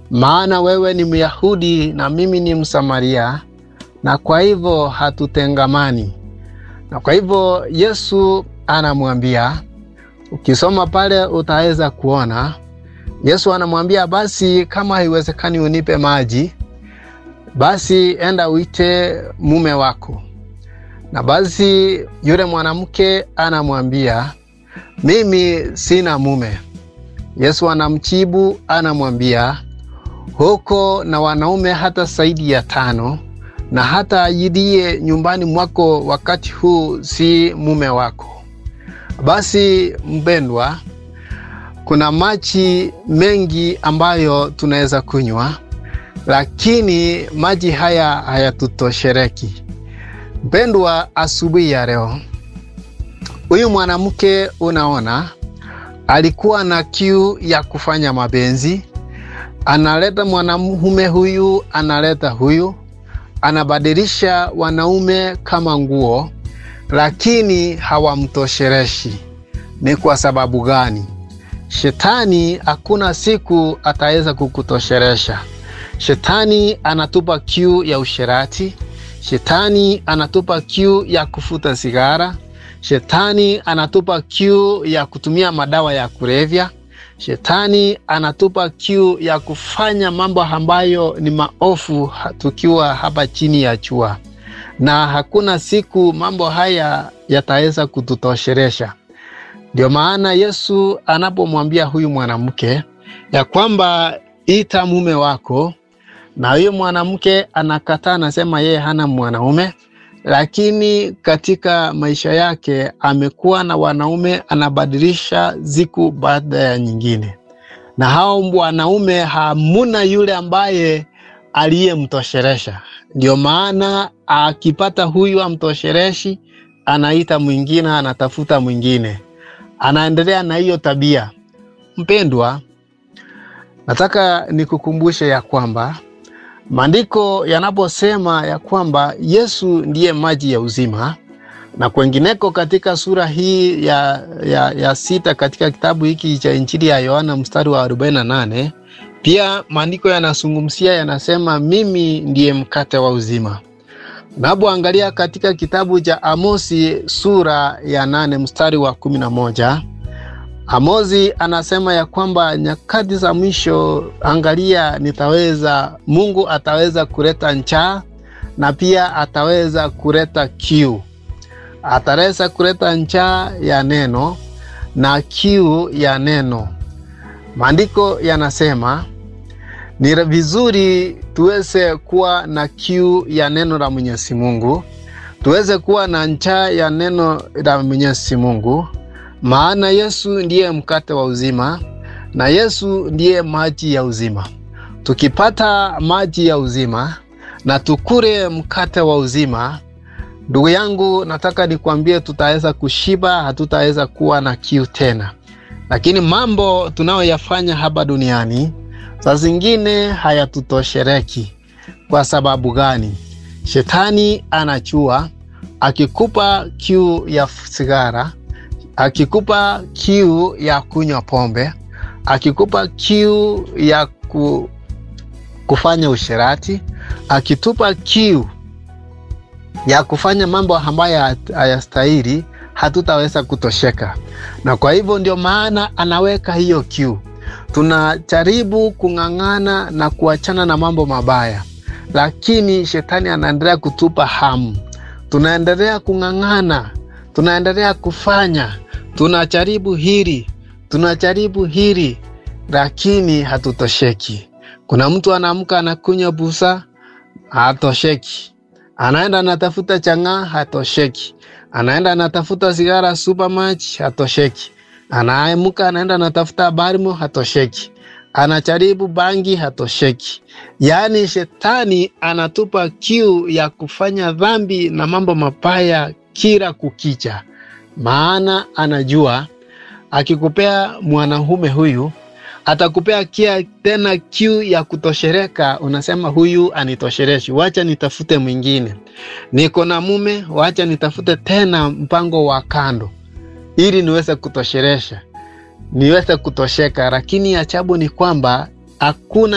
maana wewe ni Myahudi na mimi ni Msamaria, na kwa hivyo hatutengamani. Na kwa hivyo Yesu anamwambia, ukisoma pale utaweza kuona Yesu anamwambia basi, kama haiwezekani unipe maji, basi enda uite mume wako. Na basi yule mwanamke anamwambia mimi sina mume. Yesu anamjibu anamwambia, huko na wanaume hata zaidi ya tano, na hata ajilie nyumbani mwako wakati huu si mume wako. Basi mpendwa, kuna maji mengi ambayo tunaweza kunywa, lakini maji haya hayatutoshereki. Mpendwa, asubuhi ya leo huyu mwanamke unaona, alikuwa na kiu ya kufanya mapenzi. Analeta mwanamume huyu, analeta huyu, anabadilisha wanaume kama nguo, lakini hawamtoshereshi. Ni kwa sababu gani? Shetani hakuna siku ataweza kukutosheresha. Shetani anatupa kiu ya usherati. Shetani anatupa kiu ya kufuta sigara. Shetani anatupa kiu ya kutumia madawa ya kulevya. Shetani anatupa kiu ya kufanya mambo ambayo ni maofu tukiwa hapa chini ya jua, na hakuna siku mambo haya yataweza kututosheresha. Ndio maana Yesu anapomwambia huyu mwanamke ya kwamba ita mume wako, na huyu mwanamke anakataa, anasema yeye hana mwanaume, lakini katika maisha yake amekuwa na wanaume, anabadilisha siku baada ya nyingine, na hao wanaume hamuna yule ambaye aliyemtosheresha. Ndio maana akipata huyu amtoshereshi, anaita mwingine, anatafuta mwingine anaendelea na hiyo tabia. Mpendwa, nataka nikukumbushe ya kwamba maandiko yanaposema ya kwamba Yesu ndiye maji ya uzima, na kwengineko katika sura hii ya, ya, ya sita katika kitabu hiki cha Injili ya Yohana mstari wa 48 pia maandiko yanazungumzia yanasema, mimi ndiye mkate wa uzima. Unapoangalia katika kitabu cha Amosi sura ya nane mstari wa kumi na moja Amosi anasema ya kwamba nyakati za mwisho, angalia, nitaweza Mungu ataweza kuleta njaa na pia ataweza kuleta kiu. Ataweza kuleta njaa ya neno na kiu ya neno. Maandiko yanasema ni vizuri tuweze kuwa na kiu ya neno la Mwenyezi Mungu, tuweze kuwa na njaa ya neno la Mwenyezi Mungu, maana Yesu ndiye mkate wa uzima na Yesu ndiye maji ya uzima. Tukipata maji ya uzima na tukure mkate wa uzima, ndugu yangu, nataka nikwambie, tutaweza kushiba, hatutaweza kuwa na kiu tena. Lakini mambo tunayoyafanya hapa duniani saa zingine hayatutoshereki. Kwa sababu gani? Shetani anachua, akikupa kiu ya sigara, akikupa kiu ya kunywa pombe, akikupa kiu ya ku, kufanya usherati, akitupa kiu ya kufanya mambo ambayo hayastahili, hatutaweza kutosheka. Na kwa hivyo ndio maana anaweka hiyo kiu tunajaribu kung'ang'ana na kuachana na mambo mabaya, lakini shetani anaendelea kutupa hamu. Tunaendelea kung'ang'ana, tunaendelea kufanya, tunajaribu hili, tunajaribu hili, lakini hatutosheki. Kuna mtu anaamka anakunywa busa, hatosheki. Anaenda anatafuta chang'aa, hatosheki. Anaenda anatafuta sigara supermatch, hatosheki anaamka anaenda anatafuta barimo, hatosheki. Anajaribu bangi, hatosheki. Yaani shetani anatupa kiu ya kufanya dhambi na mambo mabaya kila kukicha, maana anajua akikupea mwanaume huyu atakupea kia tena kiu ya kutoshereka. Unasema huyu anitoshereshi, wacha nitafute mwingine. Niko na mume, wacha nitafute tena mpango wa kando ili niweze kutosheresha, niweze kutosheka. Lakini ajabu ni kwamba hakuna